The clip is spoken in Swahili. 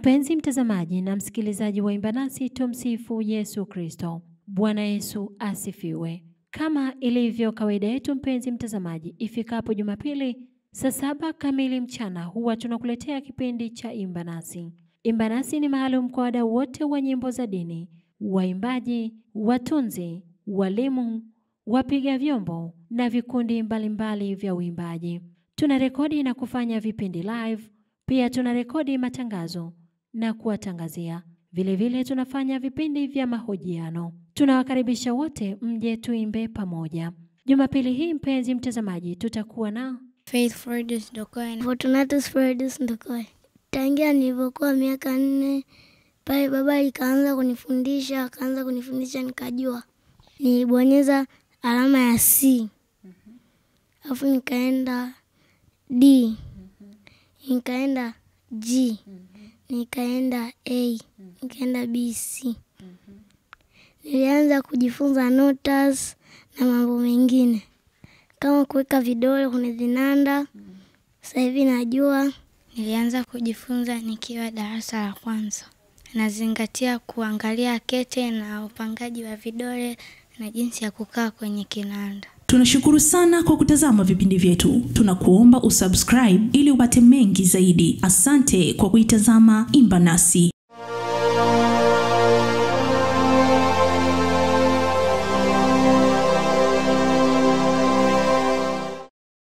Mpenzi mtazamaji na msikilizaji wa Imba Nasi, tumsifu Yesu Kristo. Bwana Yesu asifiwe. Kama ilivyo kawaida yetu, mpenzi mtazamaji, ifikapo Jumapili saa saba kamili mchana huwa tunakuletea kipindi cha Imba Nasi. Imba Nasi ni maalum kwa wadau wote wa nyimbo za dini, waimbaji, watunzi, walimu, wapiga vyombo na vikundi mbalimbali vya uimbaji. Tuna rekodi na kufanya vipindi live, pia tuna rekodi matangazo na kuwatangazia. Vilevile tunafanya vipindi vya mahojiano. Tunawakaribisha wote mje tuimbe pamoja. Jumapili hii mpenzi mtazamaji, tutakuwa na Faith Fredus Ndokoe. Fortunatus Fredus Ndokoe. Tangia nilivyokuwa miaka nne pale baba ikaanza kunifundisha, akaanza kunifundisha nikajua. Nilibonyeza alama ya C. Alafu nikaenda D. Nikaenda G. Nikaenda A. Nikaenda B, C. Nilianza kujifunza notas na mambo mengine kama kuweka vidole kwenye vinanda. Sasa hivi najua. Nilianza kujifunza nikiwa darasa la kwanza. Nazingatia kuangalia kete na upangaji wa vidole na jinsi ya kukaa kwenye kinanda. Tunashukuru sana kwa kutazama vipindi vyetu. Tunakuomba usubscribe ili upate mengi zaidi. Asante kwa kuitazama Imba Nasi.